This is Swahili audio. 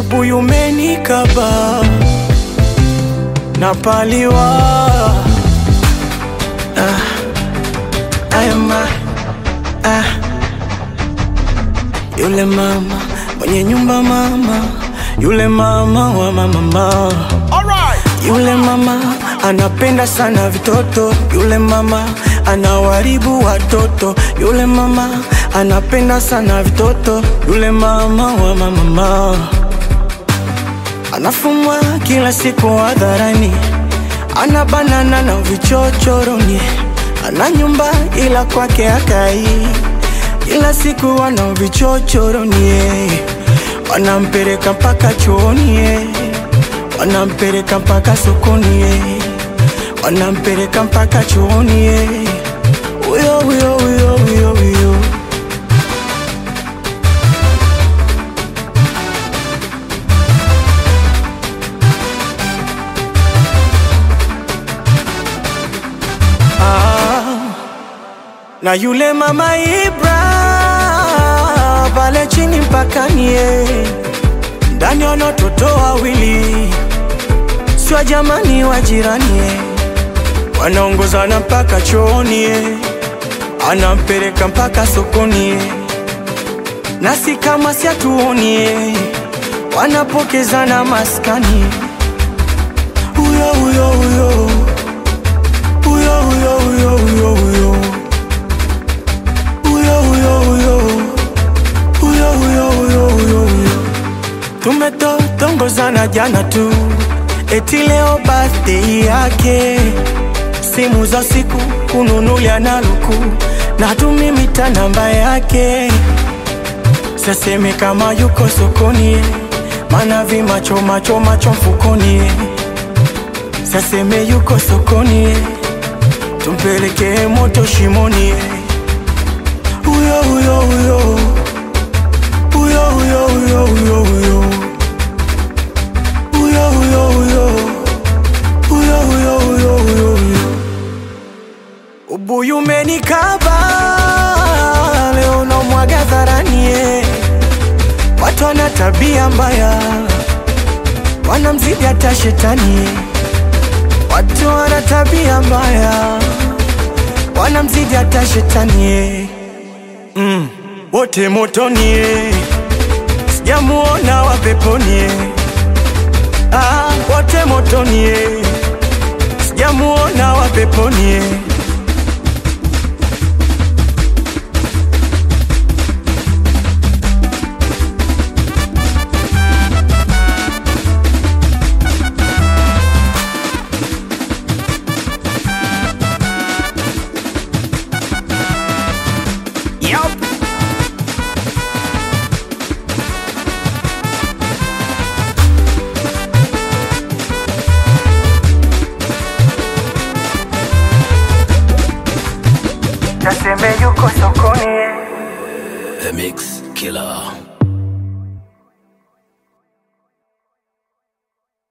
ubuyu umenikaba napaliwa ah, ayama ah. Yule mama mwenye nyumba mama, yule mama wa mama yule mama anapenda sana vitoto, yule mama anawaribu watoto, yule mama anapenda sana vitoto, yule mama wa mama anafumwa kila siku hadharani, ana banana na vichochoroni, ana nyumba ila kwake akai, kila siku ana vichochoroni, wanampeleka mpaka chooni wanampeleka mpaka sokoni, wanampeleka mpaka chooni, huyo huyo huyo huyo huyo. Ah, na yule mama Ibra pale chini mpakani, ndani wana watoto wawili sio jamani wa jirani, wanaongozana mpaka chooni, anampeleka mpaka sokoni, nasi kama si hatuoni, wanapokezana maskani, huyo huyo huyo huyo huyo huyo huyo huyo huyo huyo huyo huyo huyo huyo huyo huyo tumetotongozana jana tu eti leo birthday yake, simu za siku kununulia na luku na tumimita namba yake, saseme kama yuko sokoni, mana vimacho macho macho mfukoni, saseme yuko sokoni, tumpeleke moto shimoni, huyo huyo huyo huyo huyo huyo huyo huyo huyo huyo huyo huyo huyo huyo huyo huyo ubuyu umenikaba leo namwaga dharani eh. watu wana tabia mbaya wanamzidi hata shetani eh. watu wana tabia mbaya wanamzidi hata shetani eh. mm. wote motoni eh. sijamuona wa peponi eh. Ah, wote motoni eh. sijamuona wa peponi eh. Yup. Naseme yuko sokoni eh. The Mix Killer.